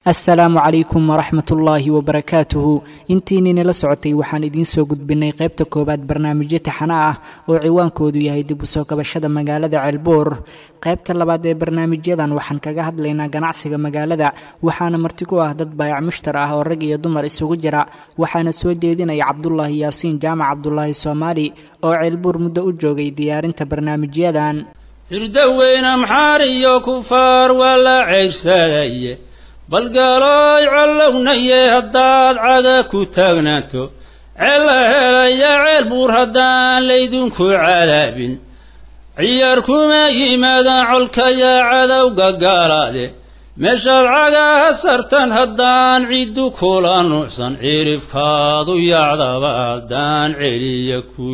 assalaamu calaykum waraxmatullaahi wabarakaatuhu intiininala socotay waxaan idiin soo gudbinay qaybta koowaad barnaamijyo taxana ah oo ciwaankoodu yahay dib u soo kabashada magaalada ceelbuur qaybta labaad ee barnaamijyadan waxaan kaga hadlaynaa ganacsiga magaalada waxaana marti ku ah dad baayac mushtar ah oo rag iyo dumar isugu jira waxaana soo jeedinaya cabdulaahi yaasiin jaamac cabdulaahi soomaali oo ceelbuur muddo u joogay diyaarinta barnaamijyadan hirdaweyne maxaar iyo kufaar waa la ceyrsadaaye balgaalooy collownaye haddaad caga ku taagnaato ceella helaya ceel buur haddaan laydinku cadaabin ciyaar kuma yimaadaan colkayaa cadowga gaalaade meeshaad cagaha sartan haddaan ciddu kula nuucsan cirifkaadu yacdaba haddaan celiya ku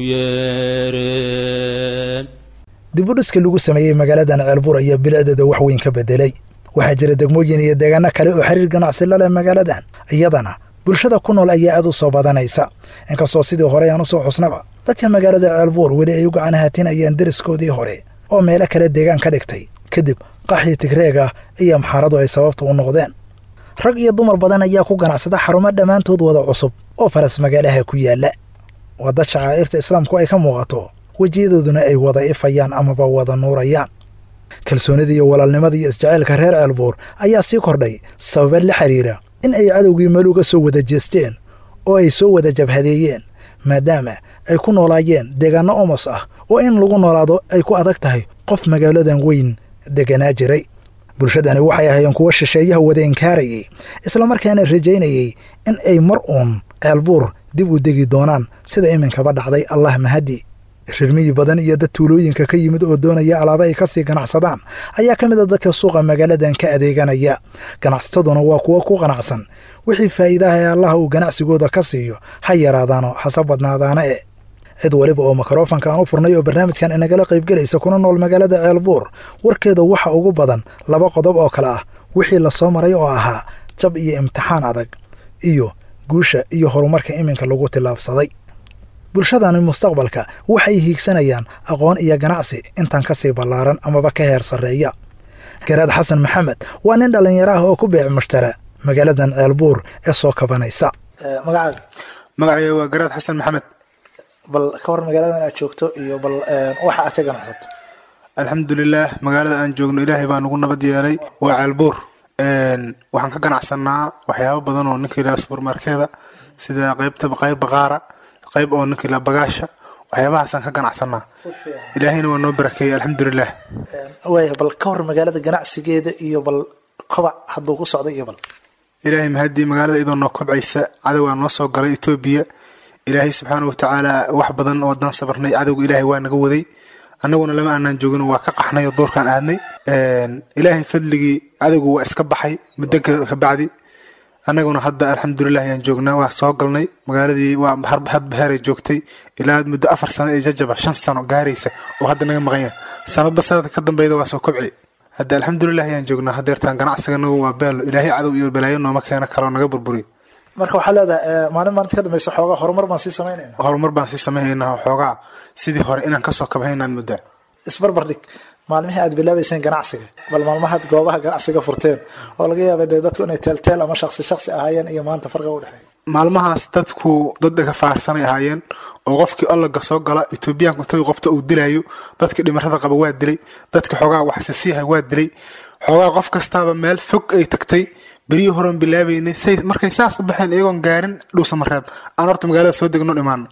yeereen dibudhiska lagu sameeyey magaaladan ceelbuur ayaa bilicdeeda wax weyn ka bedelay waxaa jira degmooyin iyo deegaano kale oo xiriir ganacsi la leh magaaladan iyadana bulshada ku nool ayaa aad u soo badanaysa inkastoo sidii hore aan u soo xusnaba dadka magaalada ceelbuur weli ay u gacan haatinayaan deriskoodii hore oo meelo kale deegaan ka dhigtay kadib qaxii tigreeg ah iyo maxaaradu ay sababta u noqdeen rag iyo dumar badan ayaa ku ganacsada xarumo dhammaantood wada cusub oo faras magaalaha ku yaalla waa dad shacaa'irta islaamku ay ka muuqato wejiyadooduna ay wada ifayaan amaba wada nuurayaan kalsoonida iyo walaalnimada iyo isjaceylka reer ceelbuur ayaa sii kordhay sababa la xiriira in ay cadowgii meel uga soo wada jeesteen oo ay soo wada jabhadeeyeen maadaama ay ku noolaayeen deegaanno omos ah oo in lagu noolaado ay ku adag tahay qof magaaladan weyn deganaa jiray bulshadani waxay ahaayeen kuwo shisheeyaha wada inkaarayay islamarkaana rajaynayey in ay mar uun ceelbuur dib u degi doonaan sida iminkaba dhacday allah mahadi rirmiyi badan iyo dad tuulooyinka ka yimid oo doonaya alaaba ay kasii ganacsadaan ayaa ka mid a dadka suuqa magaaladan ka adeeganaya ganacsataduna waa kuwo ku qanacsan wixii faa'iidaha ee allaha uu ganacsigooda ka siiyo ha yaraadaano hase badnaadaana e cid weliba oo mikrofanka aan u furnay oo barnaamijkan inagala qaybgelaysa kuna nool magaalada ceelbuur warkeeda waxa ugu badan laba qodob oo kale ah wixii lasoo maray oo ahaa jab iyo imtixaan adag iyo guusha iyo horumarka iminka lagu tillaabsaday bulshadani mustaqbalka waxay hiigsanayaan aqoon iyo ganacsi intan ka sii ballaaran amaba ka heer sarreeya garaad xasan maxamed waa nin dhallinyaro ah oo ku beec mushtara magaaladan ceelbuur ee soo kabanaysa magacaaga magacayga waa garaad xasan maxamed bal ka war magaaladan aad joogto iyo bal waxa aad ka ganacsato alxamdulilaah magaalada aan joogno ilaahay baa nagu nabad yeelay waa ceelbuur waxaan ka ganacsanaa waxyaabo badan oo ninka yidhaha subermarkeeda sida qaybta qayb baqaara qayb oo ninka yidhaha bagaasha waxyaabahaasaan ka ganacsanaa ilaahayna waa noo barakeeyey alxamdulilah waaya bal ka war magaalada ganacsigeeda iyo bal kobac hadduu ku socday iyo bal ilaahay mahadii magaalada iyadoo noo kobcaysa cadowgaa noo soo galay etoobiya ilaahay subxaana watacaala wax badan oo haddaan sabarnay cadowga ilaahay waa naga waday annaguna lama aanaan joogin waa ka qaxnay oo doorkaan aadnay ilaahay fadligii cadowga waa iska baxay muddo kabacdi annaguna hadda alxamdulilah ayaan joognaa waa soo galnay magaaladii waa hadbaheeray joogtay ilaa muddo afar sano ee jajaba shan sano gaaraysa oo hadda naga maqan yahay sanadba sanadka ka dambeyda waa soo kobci hadda alxamdulilah ayaan joognaa hadeertaan ganacsiganagu waa beelo ilaahay cadow iyo balaayo nooma keena kaloo naga burburiy marka waxaa leedahay maalin maalinta ka dambeysa xoogaa horumar baan sii samaynayna horumar baan sii samaynaynaa xoogaa sidii hore inaan kasoo kabhaynaan muddaa isbarbar dhig maalmihii aad bilaabayseen ganacsiga bal maalmahaad goobaha ganacsiga furteen oo laga yaaba dee dadku inay teelteel ama shaksi shaksi ahaayeen iyo maanta farqiga udhexeeya maalmahaas dadku dad ka faarsanay ahaayeen oo qofkii allaga soo gala etoobiyaanku intay qabta uu dilayo dadkii dhimarada qaba waa dilay dadkii xoogaa waxsisiihay waa dilay xoogaa qof kastaaba meel fog ay tagtay beryihii horeon bilaabaynay say markay saas u baxeen iyagoon gaarin dhuusamareeb aan horta magaalada soo degno dhimaano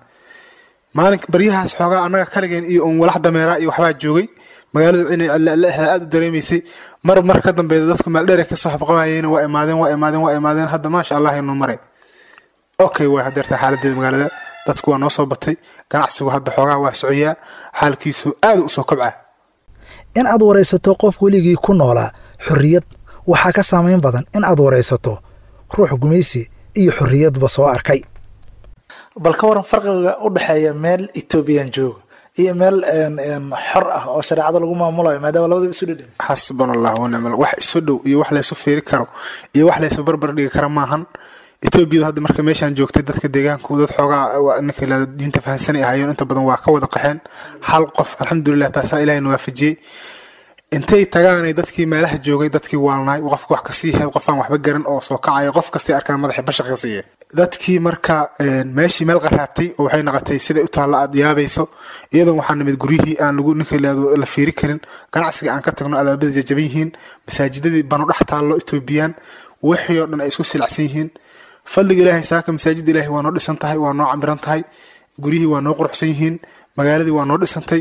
maalin baryahaas xoogaa annaga kaligeen iyo un walax dameeraa iyo waxbaa joogay magaaladu inay cellaaha aada u dareemaysay mar mar ka dambeeda dadku meeldheer kasoo habqabayeen waa imaadeen waa imaadeen waa imaadeen hadda maasha allah inuu maray okay way hadeerta xaaladeeda magaalada dadku waa noo soo batay ganacsigu hadda xoogaa waa socoyaa xaalkiisu aada u soo kobcaa in aad waraysato qof weligii ku noolaa xorriyad waxaa ka saamayn badan in aad waraysato ruux gumaysi iyo xorriyadba soo arkay bal ka waran farqiga u dhexeeya meel etoobiyan jooga iyo meel xor ah oo shareecada lagu maamulayo maadaama labadaba isu dhedhem xasbana allah wanicmal wax isu dhow iyo wax laysu fiiri karo iyo wax laysu barbar dhigi kara maahan etoobiyadu hadda marka meeshaan joogtay dadka deegaanku dad xoogaa ninka ilaa diinta fahansanay ahaayeen inta badan waa ka wada qaxeen hal qof alxamdulilah taasaa ilaahay na waafajiyey intay tagaanay dadkii meelaha joogay dadkii waalnaay qofka wax kasii heed qof aan waxba garan oo soo kacaya qof kastay arkaan madaxii bashaq ka siiya dadkii marka meeshii meel qaraabtay oo waxay noqotay siday u taalla aad yaabayso iyadoon waxaa nimid guryihii aan lagu ninka laado la fiiri karin ganacsiga aan ka tagno albaabada jajaban yihiin masaajidadii banu dhex taallo etoobiyaan wixii oo dhan ay isku silacsan yihiin fadliga ilaahay saaka masaajida ilaahay waa noo dhisan tahay waa noo camiran tahay guryihii waa noo quruxsan yihiin magaaladii waa noo dhisantay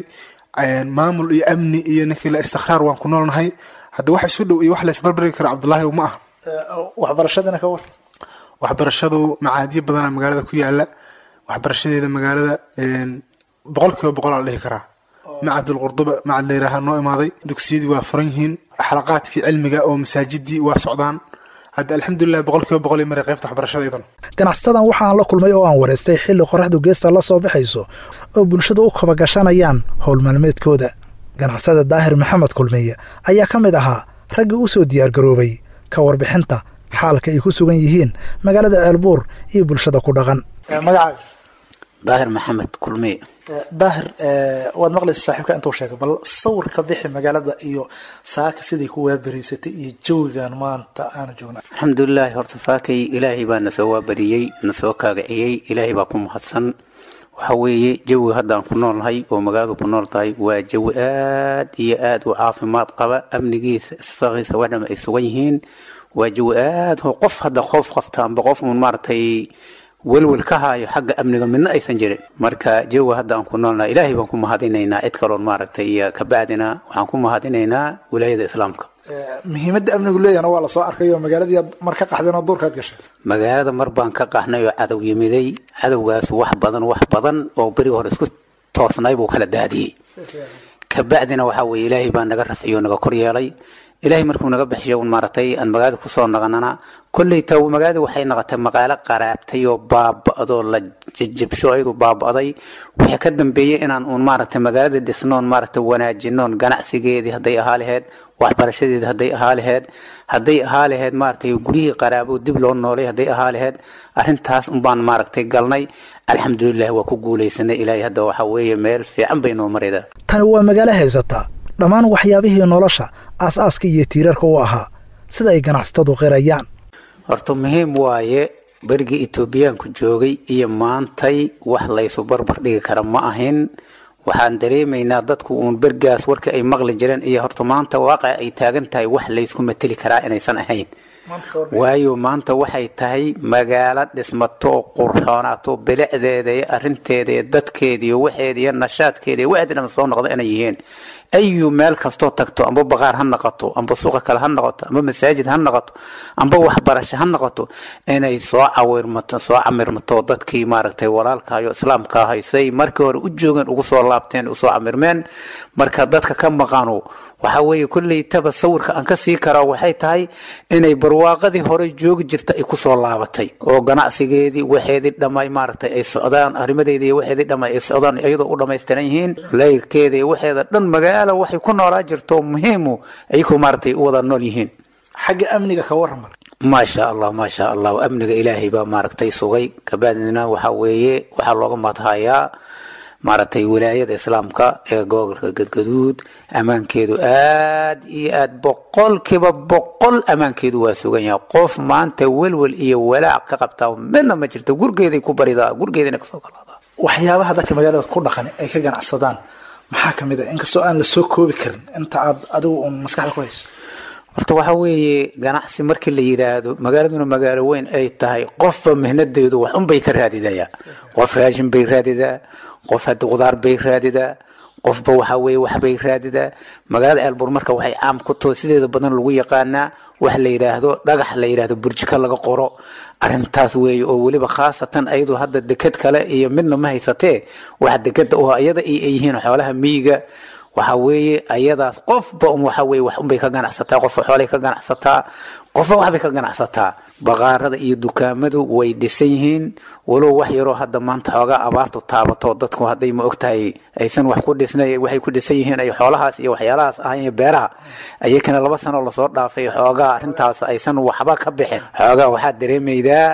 maamul iyo amni iyo ninkii la istikhraar waan ku noolnahay hadda wax isu dhow iyo wax la isbarbari kara cabdullaahi ma ah waxbarashadana ka war waxbarashadu macaadiyo badana magaalada ku yaala waxbarashadeeda magaalada boqol kiiba boqol aa la dhihi karaa macadul qurduba macad layiraaha noo imaaday dugsiyadii waa furan yihiin xalaqaadkii cilmiga oo masaajidii waa socdaan hadda alxamdulilah boqol kiiba boqol maray qaybta waxbarashada idan ganacsadan waxaan la kulmay oo aan wareystay xilli qoraxdu geesta la soo baxayso oo bulshadu u kaba gashanayaan howl maalmeedkooda ganacsada daahir maxamed kulmiye ayaa ka mid ahaa raggii u soo diyaargaroobay ka warbixinta xaalka ay ku sugan yihiin magaalada ceelbuur iyo bulshada ku dhaqan magacaaga daahir maxamed kulmiye daahir waad maqlaysa saaxiibka intuu sheegay bal sawir ka bixi magaalada iyo saaka siday ku waaberiysatay iyo jawigan maanta aanu joogna alxamdulilaahi horta saakay ilaahay baa na soo waabariyey na soo kaagaciyey ilaahay baa ku mahadsan waxa weeye jawiga haddaan ku noolnahay oo magaaladu ku nool tahay waa jawi aad iyo aad u caafimaad qaba amnigiisa isaqiisa wadhama ay sugan yihiin waa jawi aad ho qof hadda qoof qafta amba qof uun maaragtay welwel ka haayo xagga amniga midna aysan jirin marka jawiga hadda aan ku noolnahay ilaahay baan ku mahadinaynaa cid kaloon maaragtay kabacdina waxaan ku mahadinaynaa wilaayada islaamka muhiimadda amnigu leeyahna waa lasoo arkay oo magaaladii mar ka qaxdeen oo duurkaad gashay magaalada mar baan ka qaxnay oo cadow yimiday cadowgaas wax badan wax badan oo beriga hore isku toosnay buu kala daadiyey kabacdina waxaa weye ilaahay baa naga rafciyo naga kor yeelay ilaahay markuu naga bixiyo un maaragtay aan magaalada kusoo naqanana kolley ta magaalada waxay noqotay magaalo qaraabtay oo baaba'doo la jajabsho ayadu baaba'day wixii ka dambeeyey inaan uun maaragtay magaalada dhisnoon maaragtay wanaajinoon ganacsigeedii hadday ahaa laheyd waxbarashadeedi hadday ahaa laheyd hadday ahaa laheyd maaragtay guryihii qaraabo dib loo noolay hadday ahaa laheyd arrintaas unbaan maaragtay galnay alxamdulilah waa ku guulaysanay ilaahay hadda waxaa weeye meel fiican bay noo maraydaa tani waa magaalo haysataa dhammaan waxyaabihii nolosha aas-aaska iyo tiirarka u ahaa sida ay ganacsatadu qirayaan horta muhiim waaye berigii etoobiyaanku joogay iyo maantay wax laysu barbar dhigi kara ma ahin waxaan dareemaynaa dadku uun bergaas warka ay maqli jireen iyo horta maanta waaqic ay taagan tahay wax laysku mateli karaa inaysan ahayn waayo maanta waxay tahay magaalo dhismato qurxoonaato bilicdeeda iyo arinteeda iyo dadkeeda iyo waxeeda iyo nashaadkeeda iyo waxeeda dhan soo noqda inay yihiin ayu meel kastoo tagto amba baqaar ha noqoto amba suuqa kale ha noqoto amba masaajid ha noqoto amba waxbarasho ha noqoto inay soo cawirmato soo camirmato dadkii maaragtay walaalkayo islaamka haysay markii hore u joogeen ugu soo laabteen usoo camirmeen marka dadka ka maqano waxaa weeye kolley taba sawirka aan ka sii karaa waxay tahay inay barwaaqadii hore joogi jirta ay kusoo laabatay oo ganacsigeedii waxeedii dhamay maaragtay ay socdaan arrimadeedii waxeedii dhamay ay socdaan iyadoo u dhammaystiran yihiin layrkeeda iyo waxeeda dhan magaala waxay ku noolaa jirto muhiimu ayagoo maaragtay u wada nool yihiin xagga amniga ka warrama maasha allah maasha allah amniga ilaahay baa maaragtay sugay kabacdina waxaa weeye waxaa looga mahadhayaa maaragtay wilaayada islaamka ee gobolka gadgaduud ammaankeedu aad iyo aad boqolkiiba boqol ammaankeedu waa sugan yahay qof maanta welwel iyo walaac ka qabtaa midna ma jirto gurgeeday ku baridaa gurgeedana kasoo kalaadaa waxyaabaha dadka magaalada ku dhaqan ay ka ganacsadaan maxaa ka mid a inkastoo aan la soo koobi karin inta aad adigu uun maskaxda ku hayso horta waxaa weeye ganacsi markii la yidhaahdo magaaladuna magaalo weyn ay tahay qofba mihnadeedu wax unbay ka raadidayaa qof raashin bay raadidaa qof hadda qudaar bay raadidaa qofba waxaa weeye waxbay raadidaa magaalada ceelbuur marka waxay caam ku taho sideeda badan lagu yaqaanaa wax la yidhaahdo dhagax la yidhaahdo burjika laga qoro arrintaas weeye oo weliba khaasatan ayadu hadda deked kale iyo midna ma haysatee wax dekeda oo iyada ay yihiin xoolaha miyiga waxa weeye ayadaas qofba waxa weye wax unbay ka ganacsataa qofba xoolay ka ganacsataa qofba waxbay ka ganacsataa baqaarada iyo dukaamadu way dhisan yihiin walow wax yaroo hadda maanta xoogaa abaartu taabato dadku hadday ma ogtahay aysan wax ku dhisnay waxay ku dhisan yihiin ay xoolahaas iyo waxyaalahaas ahayn beeraha ayakana laba sano lasoo dhaafay xoogaa arrintaas aysan waxba ka bixin xoogaa waxaad dareemaydaa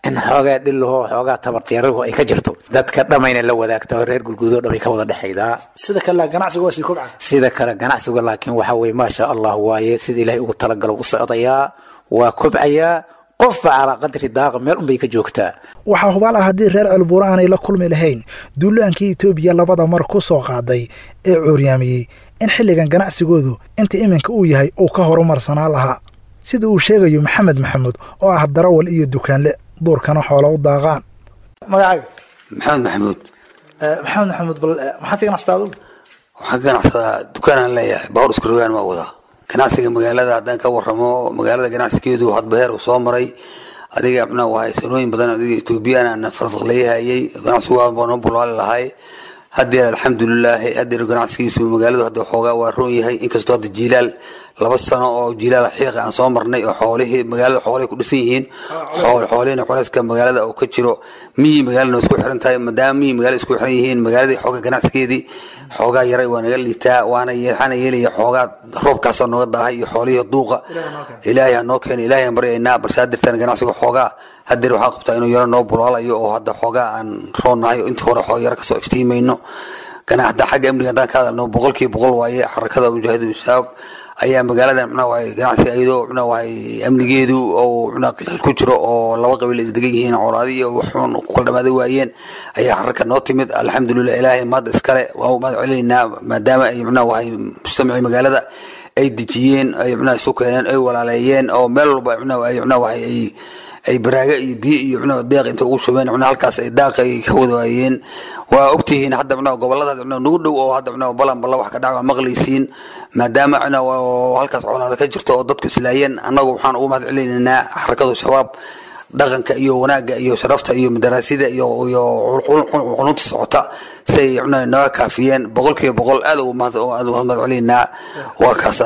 in xoogaa dhillaho xoogaa tabartiyarahu ay ka jirto dadka dhammayna la wadaagta oo reer gulguudoo dhamay ka wada dhexaydaa sida kale ganacsigu waa sii kobca sida kale ganacsiga laakiin waxa weye maasha allah waaye sida ilaahay ugu talagalo u socdayaa waa kobcayaa qofba calaa qadri daaqa meel unbay ka joogtaa waxaa hubaal ah haddii reer ceelbuur aanay la kulmi lahayn duulaankii etoobiya labada mar ku soo qaaday ee cuuryaamiyey in xilligan ganacsigoodu inta iminka uu yahay uu ka horumarsanaa lahaa sida uu sheegayo maxamed maxamuud oo ah darawal iyo dukaanle duurkana xoola u daaqaan magacaaga maxamed maxamuud maxamed maxamuud bal maxaad ka ganacsataa adugu waxaan ka ganacsadaa dukaanaan leeyahay baawur isku rogaan waa wadaa ganacsiga magaalada haddaan ka waramo magaalada ganacsigeedu hadba heer uu soo maray adiga mna wahay sanooyin badan adiga etoobiyaan faraq leeyahayay ganacsigu waa noo bulaali lahay hadeer alxamdulilaahi hadeer ganacsigiisu magaaladu hadda xoogaa waa roon yahay inkastoo hadda jiilaal laba sano oo jiilaal xiiqa aan soo marnay oo xoolihii magaalada xoolahay ku dhisan yihiin xoolihina culeyska magaalada oo ka jiro miyi magaalana isku xiran tahay maadaama miyi magaalada isku xiran yihiin magaaladii xoogaa ganacsigeedii xoogaa yaray waa naga liitaa waana waxaana yeelaya xoogaa roobkaasoo nooga daahay iyo xoolihii duuqa ilaahay ha noo keena ilaahay aan baryaynaa balse hadirtaan ganacsiga xoogaa hadeer waxaan qabtaa inuu yaro noo bulaalayo oo hadda xoogaa aan roonnahay oo intii hore xoog yaro kasoo iftiimayno hadda xagga amniga haddaan ka hadalno boqolkiiba boqol waaye xarakada mujaahidiin shabaab ayaa magaaladan mxnaa waay ganacsiga iyadoo mxnaa waay amnigeedu oo mxnaa qilqil ku jiro oo laba qabiil is degan yihiin colaadi iyo waxuun ku kala dhamaaday waayeen ayaa xaraka noo timid alxamdulilah ilaahay maad iskale waa maad celinaynaa maadaama ay mxnaa waay mujtamacii magaalada ay dejiyeen ay mxnaa isu keeneen ay walaaleeyeen oo meel walba mxnaa ay mxnaa waay ay ay baraaga iyo biyo iyo mxnaa deeq inta ugu shubeen mxnaa halkaas ay daaqa ay ka wada waayeen waa ogtihiin hadda mxnaa gobolada mxnaa nagu dhow oo hadda mxnaa balan balla wax ka dhac waa maqlaysiin maadaama mxnaa halkaas colaada ka jirto oo dadku islaayeen annagu waxaan ugu mahad celinaynaa xarakadu shabaab dhaqanka iyo wanaagga iyo sharafta iyo madaraasida iyo iyo qulunta socota say mxnaa naga kaafiyeen boqolkiiba boqol aad ugu mahad celinaynaa waa kaasa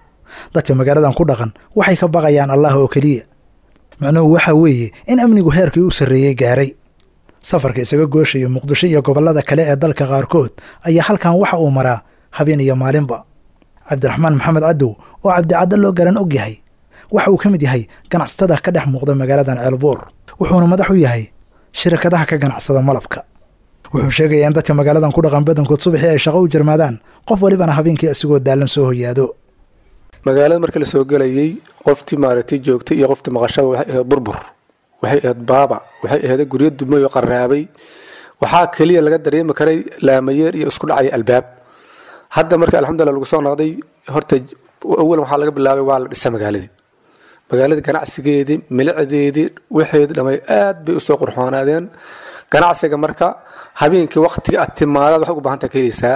dadka magaaladan ku dhaqan waxay ka baqayaan allah oo keliya macnuhu waxa weeye in amnigu heerkii u sarreeyey gaaray safarka isaga gooshayo muqdisho iyo gobollada kale ee dalka qaarkood ayaa halkan waxa uu maraa habeen iyo maalinba cabdiraxmaan maxamed cadow oo cabdicaddo loo garan og yahay waxa uu ka mid yahay ganacsatada ka dhex muuqda magaaladan ceelbuur wuxuuna madax u yahay shirkadaha ka ganacsada malabka wuxuu sheegayaa in dadka magaaladan ku dhaqan badankood subaxii ay shaqo u jarmaadaan qof walibana habeenkii isagoo daallan soo hoyaado magaalada marka la soo gelayay qoftii maaragtay joogtay iyo qoftii maqashada waxay ahayd burbur waxay ahayd baaba waxay ahayd guryo dumay oo qaraabay waxaa keliya laga dareemi karay laamayeer iyo isku dhacay albaab hadda marka alxamdulillah lagu soo noqday horta awal waxaa laga bilaabay waa la dhisa magaaladii magaalada ganacsigeedii milicdeedii waxeedii dhamay aad bay usoo qurxoonaadeen ganacsiga marka habeenkii waqtiga aad timaadaad waxay u baahan tahay ka helaysaa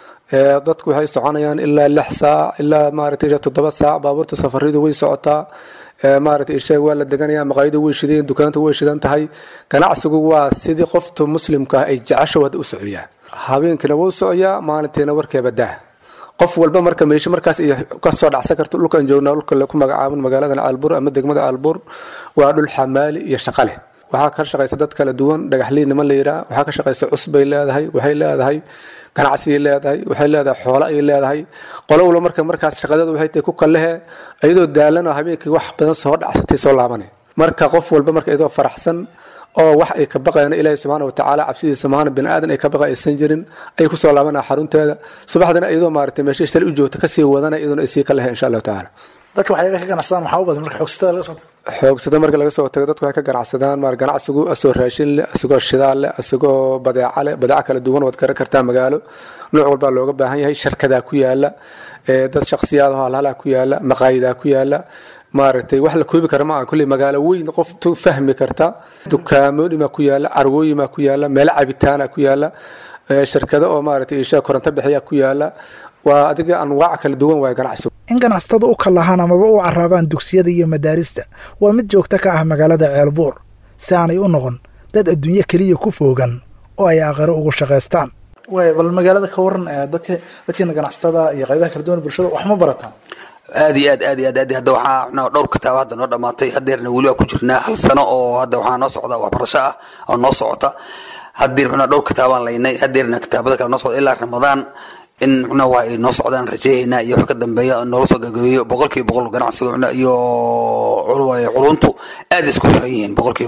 dadku waxay soconayaan ilaa lix saac ilaa maaragtay toddoba saac baabuurta safaridu way socotaa maaragtay isheeg waa la deganaya maqaayadu way shideen dukaanta way shidan tahay ganacsigu waa sidii qofta muslimka ah ay jecesho hadda u socoyaa habeenkiina wuu socoyaa maalintiina warkeeba daa qof walba marka meesha markaas ay kasoo dhacsan karto dhulkan joognaa dhulka ku magacaabin magaaladan caalbuur ama degmada caalbuur waa dhul xamaali iyo shaqa leh waxaa ka shaqaysa dad kala duwan dhagaxliin niman la yidhaha waxaa ka shaqaysa cusbay leedahay waxay leedahay ganacsigay leedahay waxay leedahay xoolo ay leedahay qolo walba marka markaas shaqadeedu waxay tahay ku kallehe iyadoo daalan oo habeenkii wax badan soo dhacsatay soo laabanay marka qof walba marka iyadoo faraxsan oo wax ay ka baqayaan ilaahi subxaana watacaala cabsidiisa maana bini aadan ay ka baqa aysan jirin ay kusoo laabanaa xarunteeda subaxdana iyadoo maaragtay meesha shalay u joogta kasii wadana iyaduna ay sii ka lehe insha allahu tacaala dadka waxyaaba ka ganacsadaan maxaa u badan marka xoogsatada laga soo xoogsada marka laga soo tago dadku waxay ka ganacsadaan maar ganacsigu asoo raashin leh asagoo shidaal leh asagoo badeeca leh badeeca kala duwan waad garan kartaa magaalo nooc walbaa looga baahan yahay sharkadaa ku yaala dad shaksiyaadaho halhalaa ku yaala maqaayidaa ku yaala maaragtay wax la koobi kara ma aha kulley magaalo weyn qoftu fahmi karta dukaamooyimaa ku yaala carwooyimaa ku yaala meelo cabitaana ku yaala shirkado oo maaragtay isha koronto bixiyaa ku yaala waa adiga anwaac kala duwan waay ganacsigu in ganacsatada u kalahaan amaba u caraabaan dugsiyada iyo madaarista waa mid joogto ka ah magaalada ceelbuur si aanay u noqon dad adduunyo keliya ku foogan oo ay aakhiro ugu shaqaystaan way bal magaalada ka waran dadka dadkiina ganacsatada iyo qaybaha kala duwan bulshada wax ma barataan aad iyo aad aad iyo aad aad hadda waxaa mxnaa dhowr kitaab hadda noo dhammaatay hadeerna weli waa ku jirnaa hal sano oo hadda waxaa noo socda waxbarasho ah oo noo socota hadeer mxnaa dhowr kitaabaan laynay hadeerna kitaabada kale noo socda ilaa ramadaan in mxnaa waa ay noo socdaan rajeeyaynaa iyo wax ka dambeeya noola soo gagabeeyo boqolkiiba boqol ganacsiga mxnaa iyo culuntu aad isku xiran yihiin boqolkiiba boqol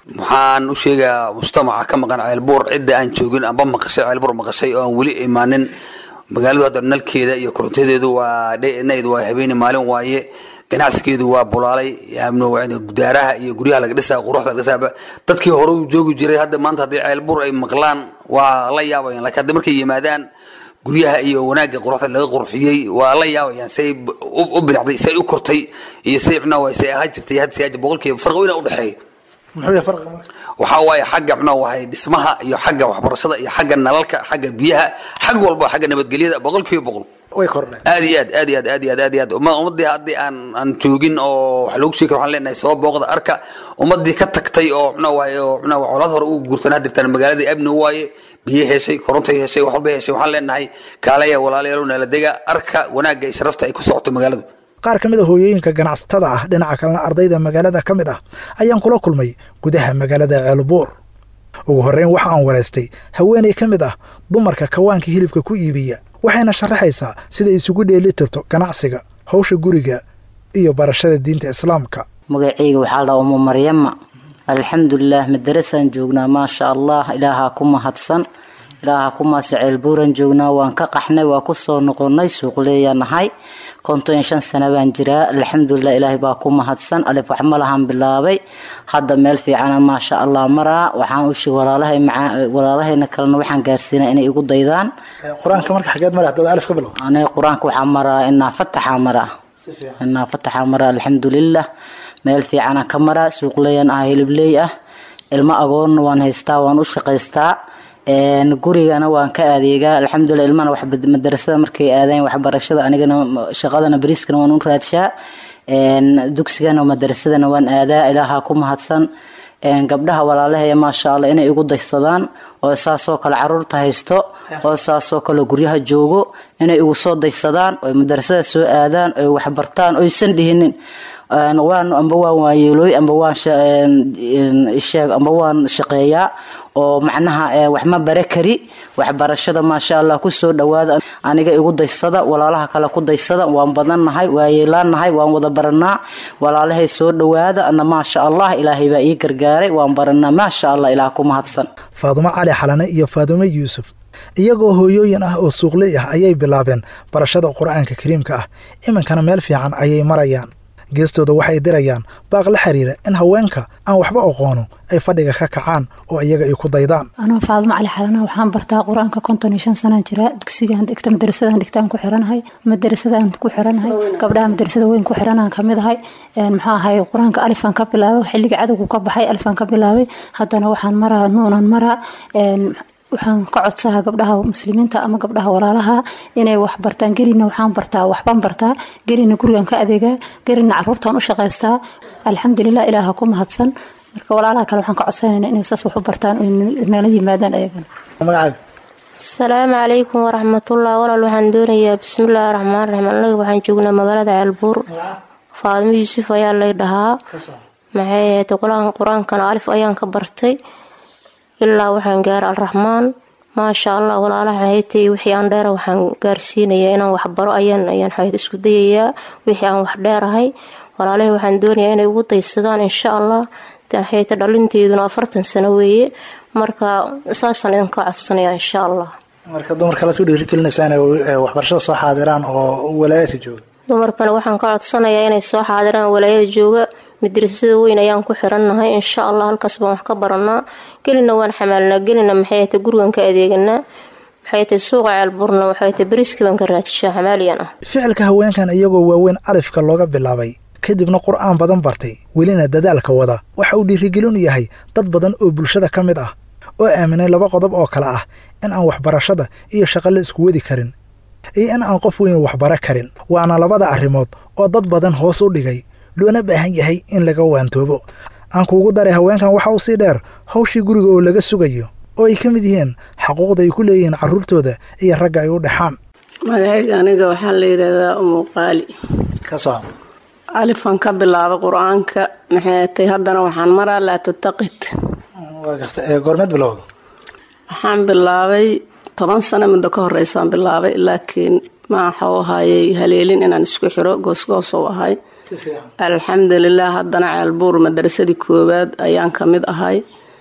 waxaan u sheegayaa mujtamaca ka maqan ceelbuur cidda aan joogin amba maqashay ceelbuur maqashay oo aan weli imaanin magaaladu hadda nalkeeda iyo korontadeedu waa dhenayd waa habeeni maalin waaye ganacsigeedu waa bulaalay gudaaraha iyo guryaha laga dhisaa quruxda laga dhisaaba dadkii hore u joogi jiray hadda maanta haddii ceelbuur ay maqlaan waa la yaabayaan laakiin hadda markay yimaadaan guryaha iyo wanaagga quruxda laga qurxiyey waa la yaabayaan say u binacday say u kortay iyo say mxnaa say ahaa jirtay hadda say boqolkiiba farqi weyna u dhexeeya muxuu yahay farqiga marka waxaa waaye xagga mxnaa wahay dhismaha iyo xagga waxbarashada iyo xagga nalalka xagga biyaha xag walba xagga nabadgelyada boqolkiiba boqol way kordheen aad iyo aad aad iyo aad aad iyo aad aad iyo aad uma ummadii haddii aan aan joogin oo wax loogu sheegi karo waxaan leenahay soo booqda arka ummadii ka tagtay oo mxnaa waaye oo mxnaa waa colaad hore ugu guurtan hadirtaan magaaladii amni waaye biyo heshay korontay heshay wax walba heshay waxaan leenahay kaalaya walaalayaal nala dega arka wanaagga iyo sharafta ay ku socoto magaaladu qaar ka mid a hooyooyinka ganacsatada ah dhinaca kalena ardayda magaalada ka mid ah ayaan kula kulmay gudaha magaalada ceelbuur ugu horreyn waxa aan waraystay haweenay ka mid ah dumarka kawaanka hilibka ku iibiya waxayna sharaxaysaa sida isugu dheeli tirto ganacsiga hawsha guriga iyo barashada diinta islaamka magacayga waxaa la umu maryama alxamdulilah madarasaan joognaa maasha allah ilaahaa ku mahadsan ilaahaa ku mahadsan ceelbuuran joognaa waan ka qaxnay waa kusoo noqonay suuqleeyanahay konton iyo shan sana baan jiraa alxamdulilah ilaahay baa ku mahadsan alif wax malahan bilaabay hadda meel fiicana maasha allah maraa waxaan ushi walaalahay walaalahayna kalena waxaan gaarsiinaa inay igu daydaan qur-aanka marka xageed mara dad alif ka bilow aniga qur-aanka waxaa maraa inaa fataxa maraa inaa fataxa maraa alxamdulilah meel fiicana ka maraa suuqleeyan ah hilibleey ah ilmo agoonna waan haystaa waan u shaqaystaa gurigana waan ka adeegaa alxamdulilah ilmana wax madarasada markay aadeen waxbarashada anigana shaqadana bariiskana waan u raadshaa dugsigana madarasadana waan aadaa ilaahaa ku mahadsan gabdhaha walaalahaya maasha allah inay igu daysadaan oo saasoo kale caruurta haysto oo saasoo kale guryaha joogo inay igu soo daysadaan oo madarasada soo aadaan oy waxbartaan oysan dhihinin waan amba waan waayeelooy amba waan sheeg amba waan shaqeeyaa oo macnaha wax ma bare kari waxbarashada maasha allah kusoo dhawaada aniga igu daysada walaalaha kale ku daysada waan badannahay waa yeelaannahay waan wada baranaa walaalahay soo dhawaada ana maasha allah ilaahay baa ii gargaaray waan baranaa maasha allah ilaah ku mahadsan faadumo cali xalane iyo faadumo yuusuf iyagoo hooyooyin ah oo suuqley ah ayay bilaabeen barashada qur-aanka kariimka ah iminkana meel fiican ayay marayaan geestooda waxay dirayaan baaq la xiriira in haweenka aan waxba aqoono ay fadhiga ka kacaan oo iyaga ay ku daydaan anoo faadmo cali xalana waxaan bartaa qur-aanka konton iyo shan sanaan jiraa dugsigaan dhigta madarasadaan dhigtaan ku xiranahay madarasadaan ku xiranahay gabdhaha madarasada weyn ku xiranaan kamid ahay maxaa ahay qur-aanka alifaan ka bilaabay xilliga cadowgu ka baxay alifaan ka bilaabay haddana waxaan maraa nuunan maraa waxaan ka codsahaa gabdhaha muslimiinta ama gabdhaha walaalaha inay wax bartaan gelina waxaan bartaa waxbaan bartaa gelina gurigan ka adeegaa gelina caruurtaan u shaqaystaa alxamdulilah ilaaha ku mahadsan marka walaalaha kale waxaan ka codsanayna inay saas wax u bartaan oo nala yimaadaan ayagana magacaaga asalaamu calaykum waraxmatullah walaal waxaan doonayaa bismillaahi raxmaan raxiim anaga waxaan joognaa magaalada ceelbuur faadimo yuusuf ayaa lay dhahaa maxay ahayd qur-aankana alif ayaan ka bartay ilaa waxaan gaara alraxmaan maasha allah walaalaha haytay wixii aan dheera waxaan gaarsiinayaa inaan waxbaro ayaan ayaan xayd isku dayayaa wixii aan wax dheerahay walaalahay waxaan doonayaa inay ugu daysadaan insha allah hayta dhalinteeduna afartan sano weeye marka saasaan idinka codsanayaa insha allah marka dumarka laad ku dhiirigelinaysaa inay waxbarashada soo xaadiraan oo walaayada jooga dumarkana waxaan ka codsanayaa inay soo xaadiraan walaayada jooga madrasada weyn ayaan ku xirannahay insha allah halkaas baan wax ka baranaa gelina waan xamaalnaa gelina maxay ta gurigan ka adeeganaa maxay ta suuqa ceelburna waxay ta beriski baan ka raadshaa xamaaliyan ah ficilka haweenkan iyagoo waaweyn alifka looga bilaabay kadibna qur'aan badan bartay welina dadaalka wada waxa uu dhiirigelin u yahay dad badan oo bulshada ka mid ah oo aaminay laba qodob oo kale ah in aan waxbarashada iyo shaqo la isku wadi karin iyo in aan qof weyn waxbaro karin waana labada arrimood oo dad badan hoos u dhigay loona baahan yahay in laga waantoobo aan kuugu daray haweenkan waxa uu sii dheer hawshii guriga oo laga sugayo oo ay ka mid yihiin xaquuqda ay ku leeyihiin carruurtooda iyo ragga ay u dhexaan magacayga aniga waxaa la yidhaahdaa umuqaali ka soo alifan ka bilaabay qur-aanka maxay tay haddana waxaan maraa laa tutaqid waa garta ee goormeed bilowda waxaan bilaabay toban sano muddo ka horeysaan bilaabay laakiin maaxau ahayey haleelin inaan isku xiro goosgoos u ahay alxamdulilah haddana ceelbuur madarasadii koowaad ayaan ka mid ahay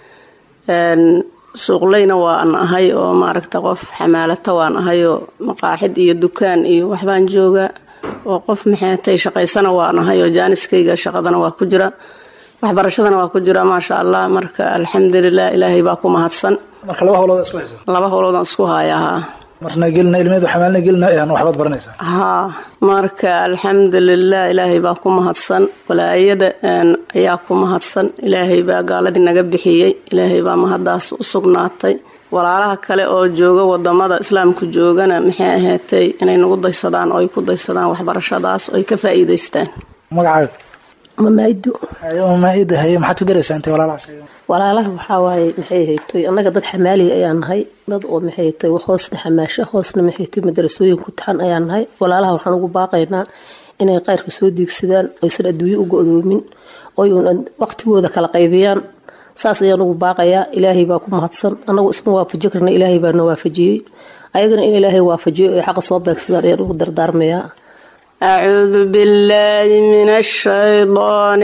suuqleyna waan ahay oo maaragta qof xamaalata waan ahay oo maqaaxid iyo dukaan iyo waxbaan joogaa oo qof maxeetay shaqaysana waan ahay oo jaaniskayga shaqadana waa ku jira waxbarashadana waa ku jira maasha allah marka alxamdulilah ilaahay baa ku mahadsan marka laba howlood isku haysa laba howloodaan isku hayaa marna gelina ilmeed xamaalna gelina ayaan waxbaad baranaysaa haa marka alxamdulilah ilaahay baa ku mahadsan walaayada ayaa ku mahadsan ilaahay baa gaaladii naga bixiyey ilaahay baa mahadaas u sugnaatay walaalaha kale oo jooga wadamada islaamku joogana maxay ahaatay inay nagu daysadaan oo ay ku daysadaan waxbarashadaas oo ay ka faa'iidaystaan magacaaga mamaa'ido mamaaida haye maxaad ku daraysaa intay walaalaha sheegan walaalaha waxaa waaye maxay haytoy annaga dad xamaaliya ayaan nahay dad oo maxay haytoy hoosna xamaasho hoosna maxay haytoy madarasooyin ku taxan ayaan nahay walaalaha waxaan ugu baaqaynaa inay qayrka soo diigsadaan oysan adduunyo u go-doomin oy uun waqtigooda kala qaybiyaan saas ayaan ugu baaqayaa ilaahay baa ku mahadsan annagu isma waafaji karna ilaahay baana waafajiyey ayagana in ilaahay waafajiyo oy xaqa soo beegsadaan ayaan ugu dardaarmayaa أعوذ بالله من الشيطان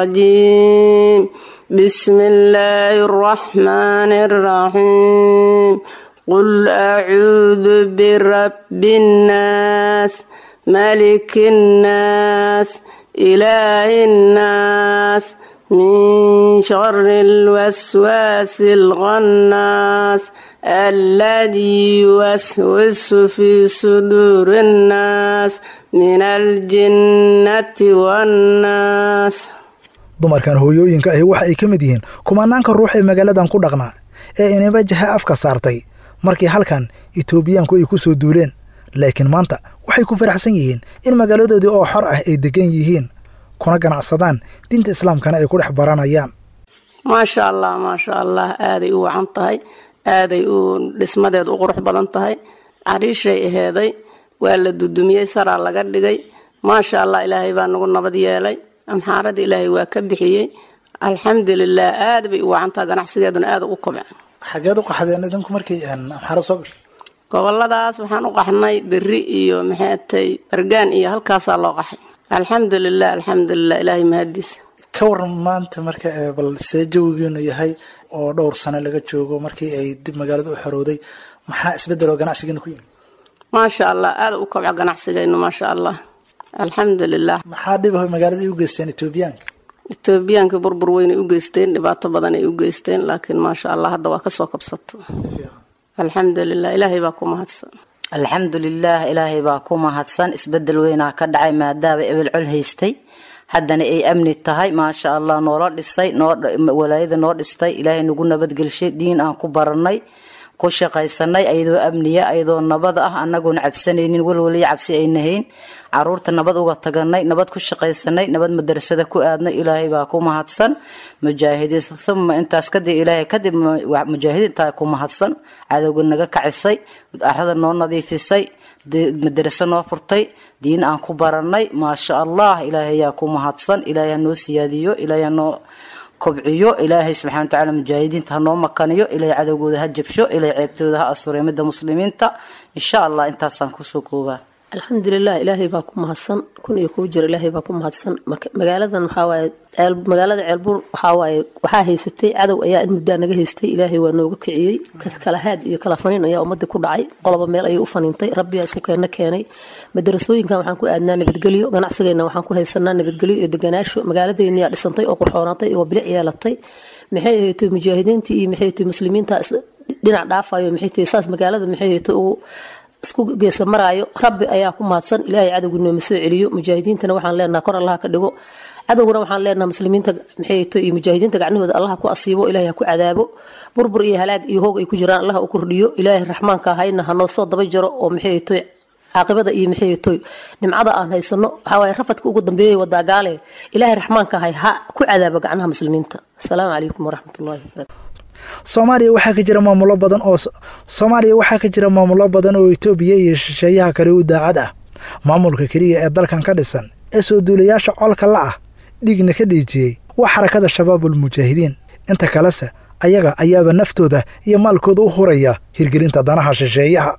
الرجيم بسم الله الرحمن الرحيم قل أعوذ برب الناس ملك الناس إله الناس من شر الوسواس الغناس الذي يوسوس في صدور الناس min aljinnati wannaas dumarkan hooyooyinka ahi waxa ay ka mid yihiin kumanaanka ruux ee magaaladan ku dhaqnaa ee inaba jaha afka saartay markii halkan itoobiyaanku ay ku soo duuleen laakiin maanta waxay ku faraxsan yihiin in magaaladoodii oo xor ah ay degan yihiin kuna ganacsadaan diinta islaamkana ay ku dhex baranayaan maasha allah maasha allah aaday u wacan tahay aaday u dhismadeed u qurux badan tahay cariishay aheeday waa la dudumiyey saraa laga dhigay maasha allah ilaahay baa nagu nabad yeelay amxaarada ilaahay waa ka bixiyey alxamdulilah aad bay u wacantaha ganacsigeeduna aada u kobca xageed u qaxdeen idinku markii amxaarad soo gashay goboladaas waxaan u qaxnay beri iyo maxaatay argaan iyo halkaasaa loo qaxay alxamdulilah alxamdulilah ilaahay mahadiis ka waran maanta marka bal see jawigiinu yahay oo dhowr sano laga joogo markii ay dib magaalada u xorowday maxaa isbedel oo ganacsigiina ku yimid maasha allah aada u kobca ganacsigaynu maasha allah alxamdulilah maxaa dhibaho magaalada u geysteen etoobiyaanka etoobiyaanka burbur weynay u geysteen dhibaato badan ay u geysteen laakiin maasha allah hadda waa kasoo kabsato alxamdulilah ilaahay baa ku mahadsan alxamdulilaah ilaahay baa ku mahadsan isbedel weynaa ka dhacay maadaama ebel col haystay haddana ay amni tahay maasha allah noola dhisay walaayada noo dhistay ilaahay nagu nabadgelshay diin aan ku baranay ku shaqaysanay ayadoo amniya ayadoo nabad ah anagoon cabsanaynin walwaliya cabsi ay nahayn caruurta nabad uga taganay nabad ku shaqaysanay nabad madarasada ku aadnay ilaahay baa ku mahadsan mujaahidiin uma intaas kadib ilaahay kadib mujaahidiintaa ku mahadsan cadowga naga kacisay arada noo nadiifisay madaraso noo furtay diin aan ku baranay maasha allah ilaahay yaa ku mahadsan ilaahay hanoo siyaadiyo ilaahay hanoo kobciyo ilaahay subxana watacaala mujaahidiinta hanoo makaniyo ilaahay cadowgooda ha jabsho ilaahay ceebtooda ha asturay midda muslimiinta insha allah intaasaan kusoo koobaa alxamdulilah ilaahay baa ku mahadsan kun iyo kuu jira ilaahay baa ku mahadsan magaaladan waxawaaye magaalada ceelbuur waxawaaye waxaa haysatay cadow ayaa in muddaa naga haystay ilaahay waa nooga kiciyey kala haad iyo kala faniin ayaa ummadii ku dhacay qoloba meel ayay u faniintay rabbiyaa isku keena keenay madarasooyinkan waxaan ku aadnaa nabadgelyo ganacsigayna waxaan ku haysanaa nabadgelyo iyo deganaasho magaaladayniyaa dhisantay oo qurxoonaatay oo bilic yeelatay maxay ahaytay mujaahidiintii iyo maxay ahaytay muslimiinta dhinac dhaafayo maxay tahay saas magaalada maxay ahaytay ugu isku geesa maraayo rabbi ayaa ku mahadsan ilaahay cadowga nooma soo celiyo mujaahidiintana waxaan leenaha kor allaha ka dhigo cadowguna waxaan leenaha muslimiinta maxayto iyo mujaahidiinta gacnahooda allaha ku asiibo ilaahay ha ku cadaabo burbur iyo halaag iyo hoog ay ku jiraan allaha u kordhiyo ilaahay raxmaanka ahayna hanoo soo daba jiro oo maxayto caaqibada iyo maxayto nimcada aan haysano waxawaaye rafadka ugu dambeeyay wadaagaale ilaahay raxmaanka ahay ha ku cadaabo gacnaha muslimiinta asalaamu calaykum waraxmatullahi wabarakatu soomaaliya waxaa ka jira maamulo badan oo soomaaliya waxaa ka jira maamulo badan oo itoobiya iyo shisheeyaha kale u daacad ah maamulka keliya ee dalkan ka dhisan ee soo duulayaasha colka la ah dhiigna ka dhiijiyey waa xarakada shabaabul mujaahidiin inta kalese ayaga ayaaba naftooda iyo maalkooda u huraya hirgelinta danaha shisheeyaha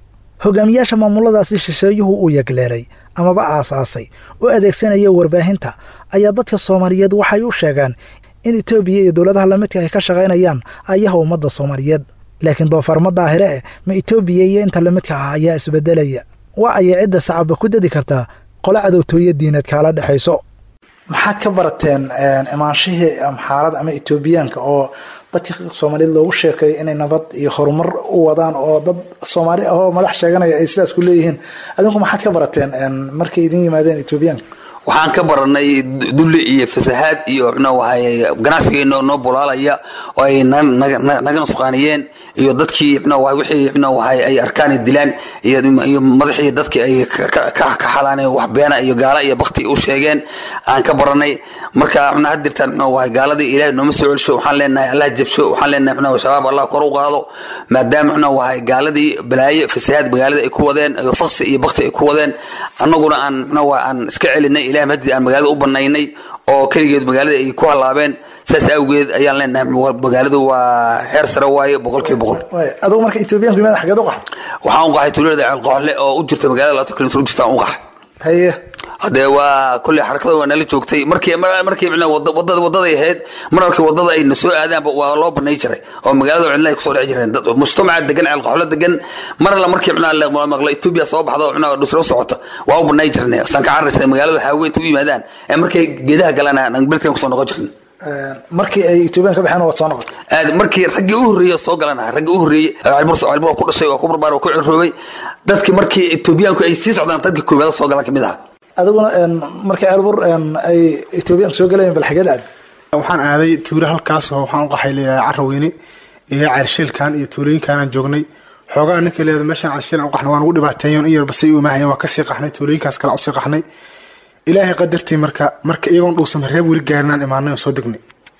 hogaamiyaasha maamuladaasi shisheeyuhu uu yagleelay amaba aasaasay oo adeegsanaya warbaahinta ayaa dadka soomaaliyeed waxay u sheegaan in etoobiya iyo dowladaha lamidka ay ka shaqaynayaan ayaha ummadda soomaaliyeed laakiin doofarma daahire eh ma etoobiya iyo inta lamidka ah ayaa isbedelaya waa ayay cidda sacabba ku dedi kartaa qolo cadowtooyo diineed kaala dhexayso maxaad ka barateen imaanshihii amxaarada ama etoobiyaanka oo dadka soomaaliyeed loogu sheekeeyo inay nabad iyo horumar u wadaan oo dad soomaali ah oo madax sheeganaya ay sidaas ku leeyihiin adinku maxaad ka barateen markay idin yimaadeen etoobiyaanka waxaan ka baranay dulli iyo fasahaad iyo mxuahay ganacsigeena noo bulaalaya oo ay naga nusqaaniyeen iyo dadkii mxuahay wixii mxuahay ay arkaan dilaan iyo madaxii dadkii ay ka xalaaneen wax beena iyo gaala iyo bakti u sheegeen aan ka baranay marka mxu had dirtaan mxuahay gaaladii ilaahay nooma soo celsho waxaan leenahay allah jabsho waxaan leenahay mxuahay shabaab allah kor u qaado maadaama mxuahay gaaladii balaaye fasahaad magaalada ay ku wadeen iyo faksi iyo bakti ay ku wadeen annaguna aan mxuahay aan iska celinay ilahay mahdi aan magaalada u banaynay oo keligeed magaalada ay ku halaabeen saas awgeed ayaan leenahay magaaladu waa heer sare waaye boqolkiiba boqol adugu marka etoobiyanku yimaada xageed u qaxay waxaan u qaxay tuulada ceelqooxle oo u jirta magaalada labaatan kilomitr u jirta aan u qaxay haye hadee waa kulley xarakada waa nala joogtay markii markii wadada wadaday ahayd mar markii wadada ay na soo aadaanba waa loo banay jiray oo magaalada cidla ay kusoo dhici jireen dad mujtamaca degan ceelqoxlo degan mar alla markii mxnaa maqla etoobiya soo baxdo mxnaa dhusro socota waa u banay jirnay saan ka cararaysa magaalada haaweynta u yimaadaan ee markay geedaha galaan aan beledkan kusoo noqon jirin markii ay etoobiyan ka baxeen waad soo noqon aad markii raggii u horreeyey soo galanaha raggii u horreeyey calbur calbur ku dhashay waa ku barbaar ku cirroobay dadkii markii etoobiyaanku ay sii socdaan dadkii koowaad soo galan kamid ahaa adiguna markii ceelbur ay etoobiyaanku soo galayeen bal xageed aad waxaan aaday tuulo halkaasoo waxaan u qaxay leeyahay carraweyne iyo ceelshilkan iyo tuulooyinkan aan joognay xoogaa ninkii leeda meeshaan ceelshilan u qaxnay waan ugu dhibaateeyoon in yar basay u imaahayeen waa kasii qaxnay tuulooyinkaas kale usii qaxnay ilaahay qadartii marka marka iyagoon dhuusan reeb weli gaarinaan imaanay oo soo degnay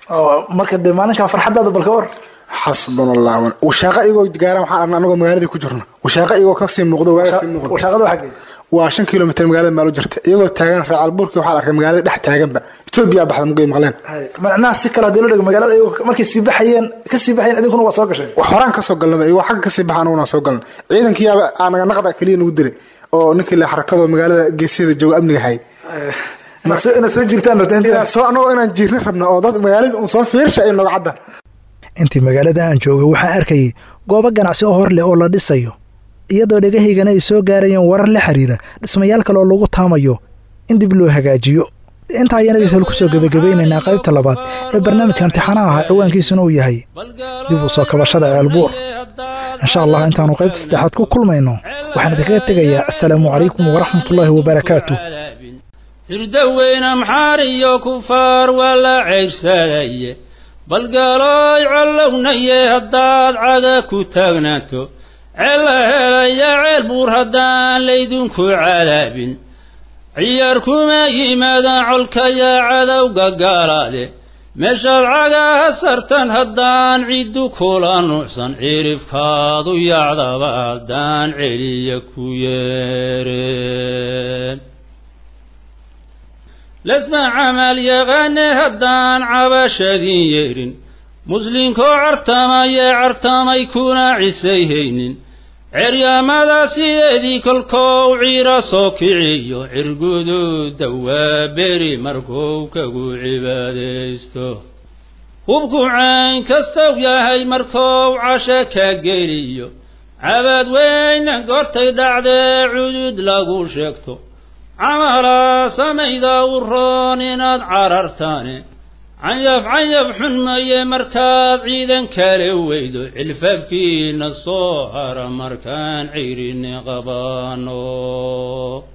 marka dee maalinkan farxadaada balka war xasbuna allah washaaqa iyagoo gaaraan waxaan arnay anagoo magaaladii ku jirno washaaqa iyagoo kasii muuqdo waagasii muuqdo washaaqada xagee waa shan kilomitr magaalada maal u jirta iyagoo taagan reecalbuurkii waxaa arkay magaalada dhex taaganba etoobiya baxda mugay maqleen macnaha si kale hadii loo dhigo magaalada iyagoo markay sii baxayeen ka sii baxayeen idinkuna waa soo gasheen wax horaan ka soo galnaba iyagoo xagga kasii baxa anaguna soo galna ciidankiyaaba aanaga naqda keliya nagu diray oo ninkii le xarakadoo magaalada geesyada jooga amniga hay inaad soo jirtaan anagoo inaan jiirna rabna oo dad magaalada un soo fiirsha ay noga cadda intii magaalada aan joogay waxaan arkayay goobo ganacsi oo hor leh oo la dhisayo iyadoo dhegahaygana ay soo gaarayeen warar la xiriira dhismayaal kale oo lagu taamayo in dib loo hagaajiyo intaa ayaan dhegeystayaal kusoo gebagabeynaynaa qaybta labaad ee barnaamijka imtixaanaha ahaa ciwaankiisuna uu yahay dib u soo kabashada ceelbuur insha allah intaannu qaybta saddexaad ku kulmayno waxaan idinkaga tegayaa assalaamu calaykum waraxmatullaahi wabarakaatu hirdaweyne amxaar iyo kufaar waa la ceyrsadaaye balgaalooy collownaye haddaad caga ku taagnaato ceella helaya ceel buur haddaan laydinku cadaabin ciyaar kuma yimaadaan colkayaa cadowga gaalaade meeshaad cagaha sartan haddaan ciddu kula nuucsan cirifkaadu yacdaba haddaan celiya ku yeereen lasma camal yaqaane haddaan cabashadin yeedhin muslinkoo cartamayee cartamay kuna cisayhaynin ceryaamada sideedii kolkou ciira soo kiciyo cirguduuda waa beri markuu kagu cibaadaysto hubku cayn kastow yahay markou casho ka geliyo cabaad weyna gortay dhacdee cudud lagu sheegto camalaa samayda u roon inaad carartaane canyaf canyaf xun maye markaad ciidan kale weydo cilfafkiina soo hara markaan cirini qabaano